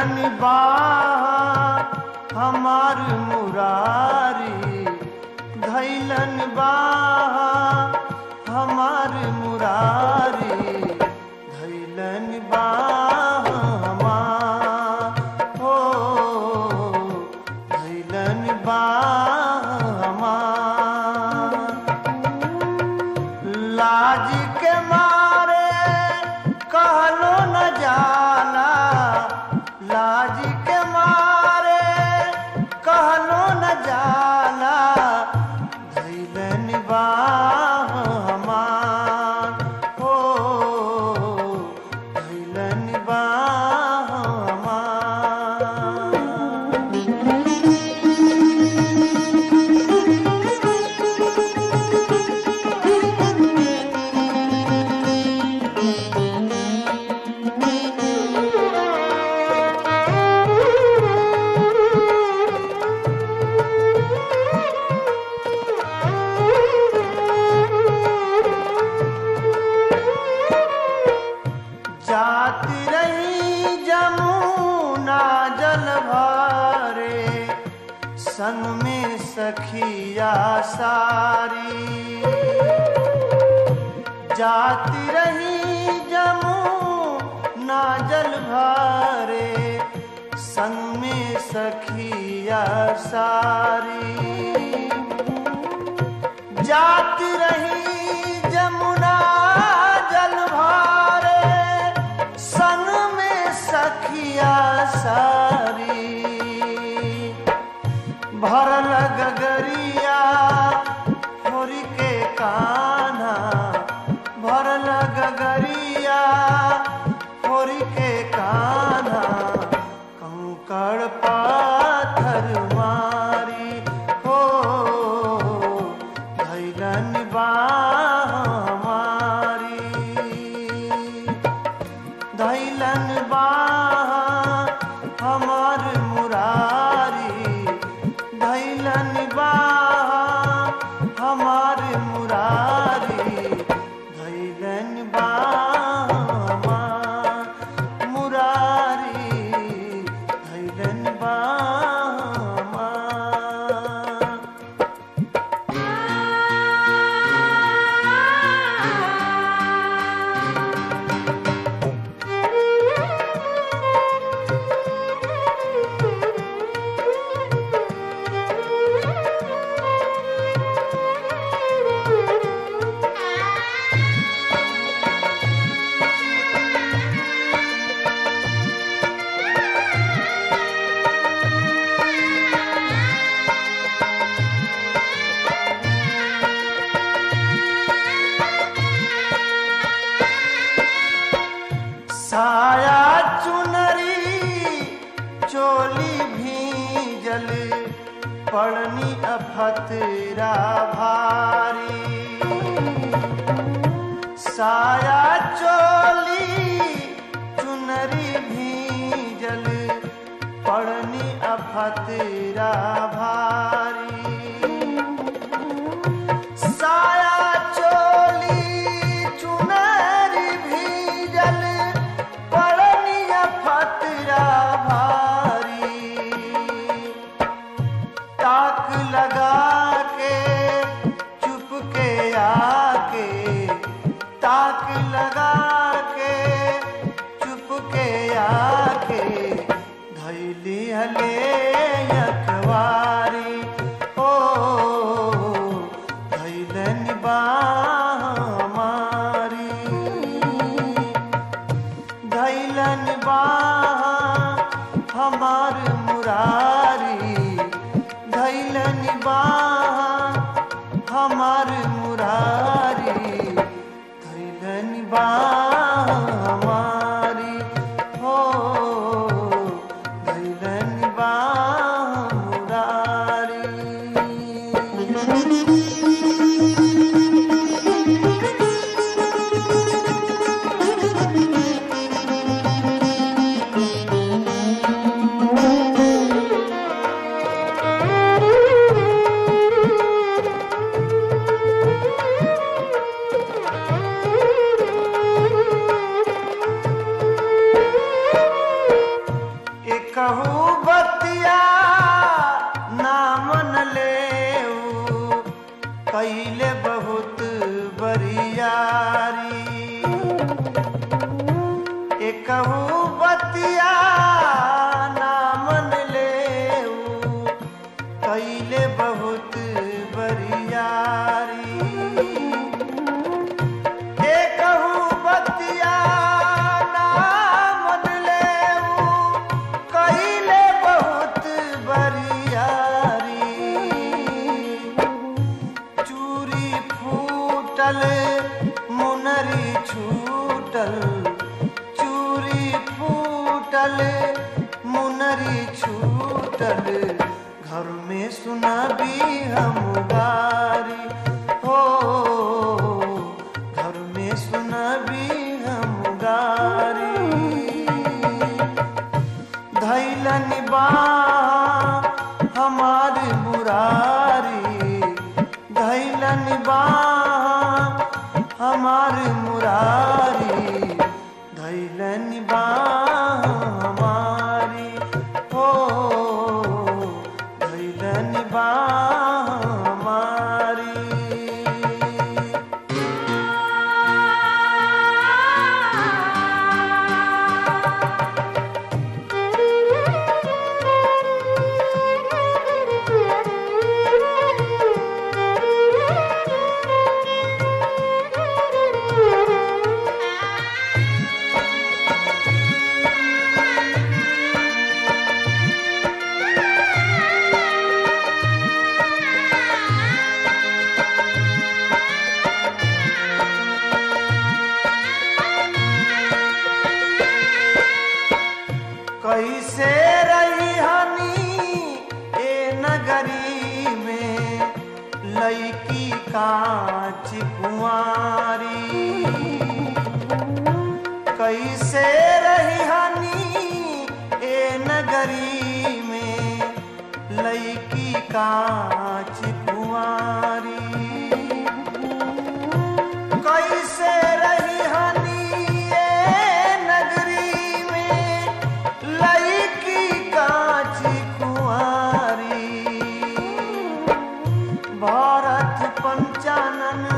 धैलन बाह हमार मुरारी धैलन बाह हमार मुरारी धैलन बाह हमार हो धैलन बाह हमार लाज के मारे कहलो न जाला लाज के मारे कहलो न जाला धैलन बाह हमार हो धैलन बाह हमार जाती रही जमुना जल भरे संग में सखिया सारी जाती रही जमुना जल भरे संग में सखिया सारी जाती रही जमुना जल भारे सन में सखिया सारी भरल गगरिया होरी के कान्हा भरल गगरिया होरी के कान्हा कंकड़ पाथर मारी हो धैलन बाह हमारी धैलन बाह हमार मुरारी धैलन बाह हमार मुरारी धैलन बाह हमार मुरारी धैलन बाह हमार साया चुनरी चोली भीजल पड़नी अफतरा भारी साया चोली चुनरी भीजल पड़नी अफतरा भारी साया चोली चुनरी भीजल पड़निया फतरा भारी ताक लगा के चुप के आके ताक लगा के चुप के आके धैली हले अखबारी ओ धैलन बाह हमारी धैलन बाह हमार मुरारी धैलन बाह हमार मुरारी धैलन बाह हमारी हो धैलन बाह मुरारी Thank you. बहुत बरियारी एकहू बतिया ना मन ले कैले बहुत बरियारी एकहू बतिया ना मन ले कैले बहुत बरियारी चूरी फूटल मुनरी छूटल चूरी फूटल मुनरी छूटल घर में सुनाबी हम गारी हो घर में सुनाबी हम गारी धैलन बा हमार मुरारी धैलन बा हमार मुरारी धैलन बा हमारी हो धैलन बा हमारी कैसे रही हनी ए नगरी में लईकी कांच कुंवारी कैसे रही हनी ए नगरी में लईकी कांच कुंवारी कैसे रही हनी ये नगरी में लईकी कांच कुंवारी भारत पंचानन